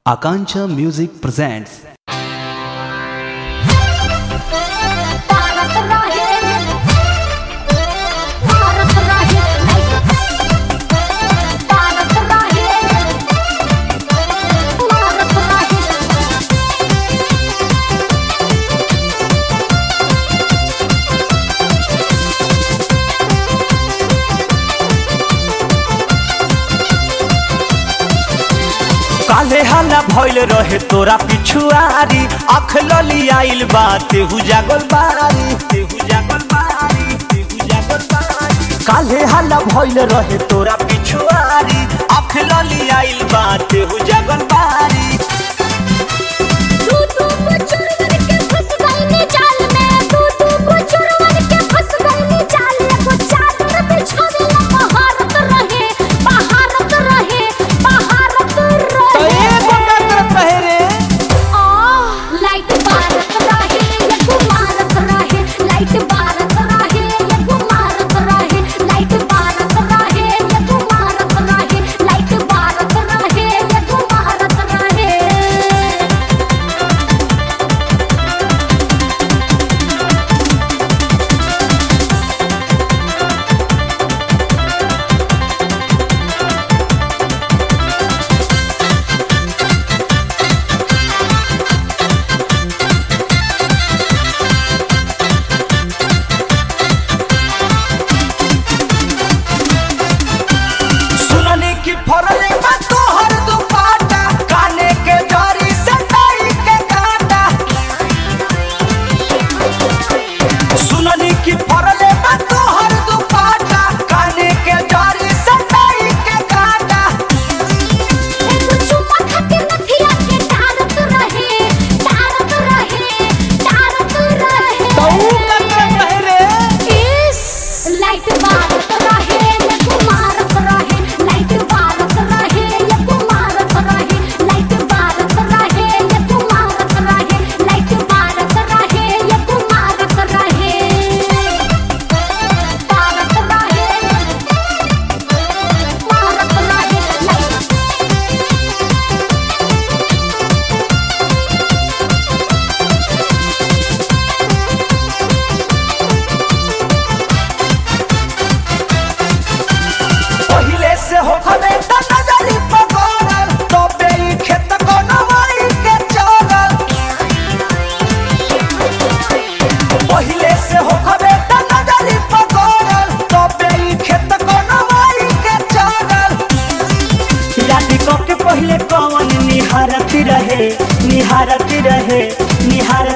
Akancha Music presents Bharat रहे भारत रहे भारत रहे भारत रहे काले हल्ला भइल रहे तोरा पिछुआरी अख लली आइल बा तेहू जागल बारी तेहू जागल बारी तेहू जागल बारी काले हल्ला भइल रहे तोरा पिछुआरी अख लली आइल बा तेहू जागल बारी तू तू को चोरवन के फंस गई जाल में तू तू को चोरवन के फंस गई जाल में वो चादर बिछावेला भारत रहे भारत रहे भारत रहे आ लाइट भारत रहे ये भारत रहे लाइट भारत रहे ये भारत रहे लाइट भारत रहे ये भारत रहे लाइट भारत रहे ये भारत रहे सुननी की फरले बा तोहर दुपाटा काने के जरी से डाई के काटा सुननी की फरले बा तोहर दुपाटा काने के जरी से डाई के काटा चुम्मा खाके नथिया के डारत रहे डारत रहे डारत रहे इस लाइट भारत रहे ये कुमारत रहे लाइट भारत रहे ये कुमारत रहे लाइट भारत रहे ये कुमारत रहे लाइट भारत रहे ये कुमारत रहे भारत रहे भारत रहे लाइट पहिले से हो खबे त नजरी पगोरल तो बेई खेत को नवाई के चलल पहिले से हो खबे त नजरी पगोरल तो बेई खेत को नवाई के चलल राती को के पहिले कौन निहारत रहे निहारत रहे निहारत